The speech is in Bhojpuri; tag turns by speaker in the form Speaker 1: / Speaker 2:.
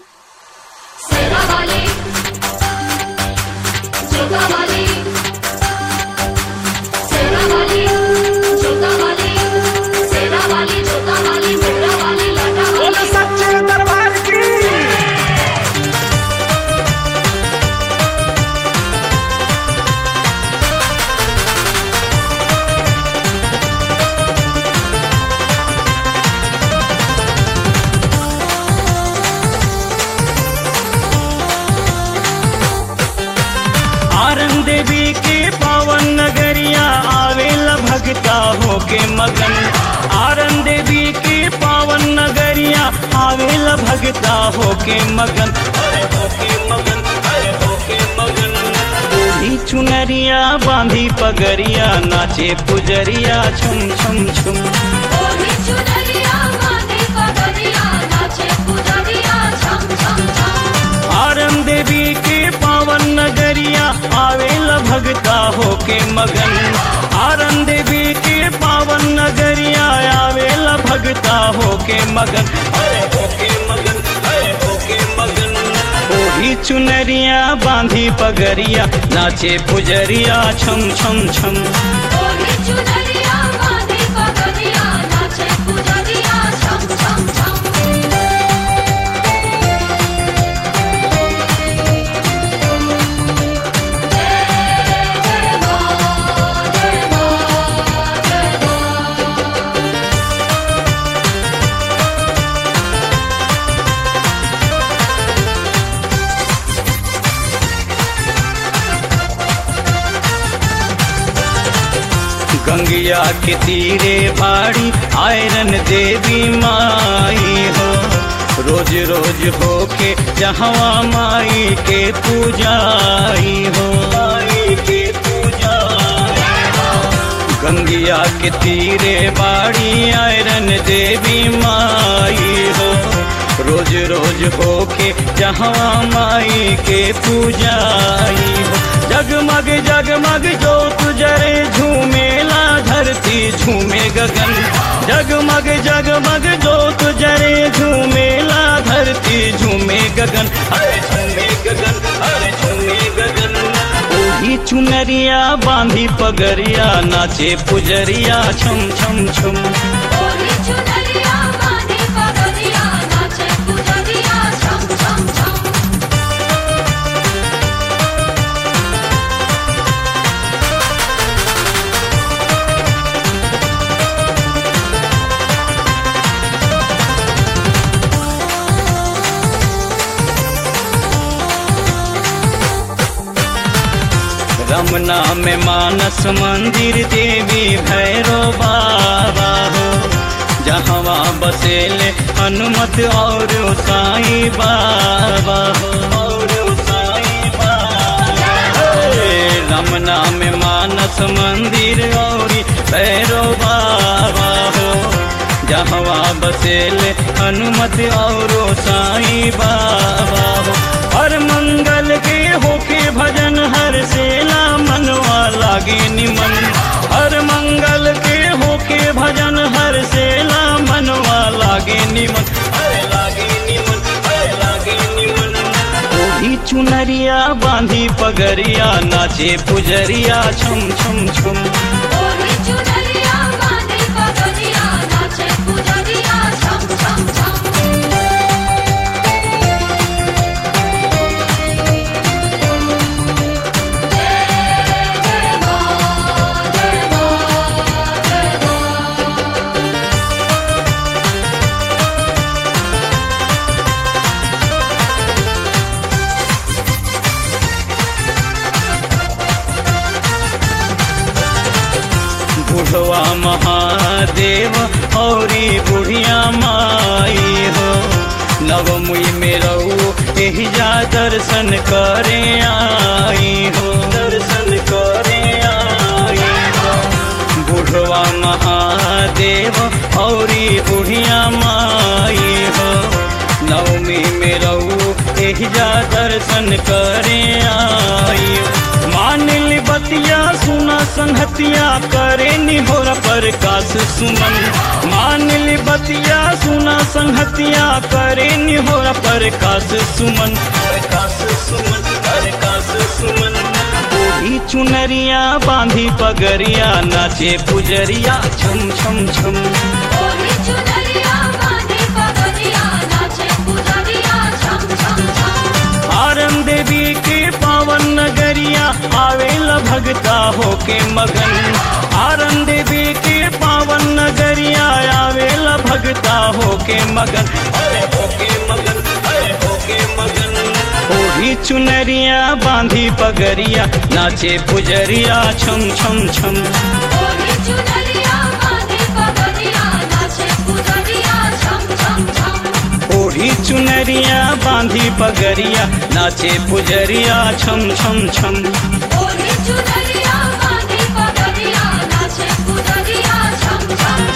Speaker 1: सेनावाली जोतावाली सेनावाली जोतावाली सेनावाली जोतावाली मुद्रावाली
Speaker 2: बोल
Speaker 1: लाटावाली
Speaker 2: सच्चे दरबार की आरन देवी के पावन नगरिया आवेला भगता होके मगन आरन देवी के पावन नगरिया आवेला भगता होके मगन अरे होके मगन अरे होके मगन ओढ़ी चुनरिया बांधी पगरिया नाचे पुजरिया छुम छुम छुम
Speaker 1: ओढ़ी चुनरिया बांधी पगड़िया नाचे पुजरिया छम छम छम
Speaker 2: आरन देवी के पावन नगरिया आवेला भगता होके मगन आरन देवी के पावन नगरिया आवेला भगता होके मगन अरे होके मगन अरे होके मगन ओढ़ी चुनरिया बांधी पगरिया नाचे पुजरिया छम छम छम
Speaker 1: ओढ़ी चुनरिया बांधी पगड़िया नाचे पुजरिया छम छम छम
Speaker 2: गंगिया के तीरे बाड़ी आयरन देवी माई हो रोज रोज होके जहवा माई के पूजाई हो माई के पूजाई हो गंगिया के तीरे बाड़ी आयरन देवी माई हो रोज रोज होके जहाँ माई के पूजाई हो जगमग जगमग जोत जरे झूमेला धरती झूमे गगन जगमग जगमग जोत जरे झूमेला धरती झूमे गगन अरे झूमे गगन अरे झूमे गगन ओढ़ी चुनरिया बांधी पगरिया नाचे पुजरिया छम छम छम
Speaker 1: ओढ़ी चुनरिया बांधी पगड़िया नाचे पुजरिया छम छम छम
Speaker 2: रमना में मानस मंदिर देवी भैरो बाबा हो जहवा बसेले हनुमत और साई बाबा हो और साई बाबा हे, रमना में मानस मंदिर और भैरो बाबा हो जहवा बसेले हनुमत और साई बाबा हो हर मंगल के होके भजन हर सेला मनवा लागे निमन हर मंगल के होके भजन हर सेला मनवा लागे निमन अरे लागे निमन अरे लागे निमन ओढ़ी चुनरिया बांधी पगरिया नाचे पुजरिया छम छम छम
Speaker 1: ओढ़ी चुनरिया बांधी पगड़िया नाचे पुजरिया छम छम छम
Speaker 2: बुढ़वा महादेव औरी बुढ़िया माई हो नवमुई में रहू एही जा दर्शन करे आई हो दर्शन करे आई हो बुढ़वा महादेव औरी बुढ़िया माई हो नवमी में रहू एहिजा दर्शन करे आई मान ली बतिया सुना संहतिया करे निहोर प्रकाश सुमन मान ली बतिया सुना संहतिया करे निहोर प्रकाश सुमन प्रकाश सुमन प्रकाश सुमन ओढ़ी चुनरिया बांधी पगरिया नाचे पुजरिया छम छम छम
Speaker 1: ओढ़ी चुनरिया बांधी पगड़िया नाचे पुजरिया छम छम छम
Speaker 2: आरन देवी के पावन नगरिया आवेल भगता होके मगन आरन देवी के पावन नगरिया आवेल भगता होके मगन अरे होके मगन अरे होके मगन ओढ़ी चुनरिया बांधी पगरिया नाचे पुजरिया छम छम छम
Speaker 1: ओढ़ी चुनरिया बांधी पगड़िया नाचे पुजरिया छम छम छम
Speaker 2: ओढ़ी चुनरिया बांधी पगरिया नाचे पुजरिया छम छम छम
Speaker 1: ओढ़ी चुनरिया बांधी पगड़िया नाचे पुजरिया छम छम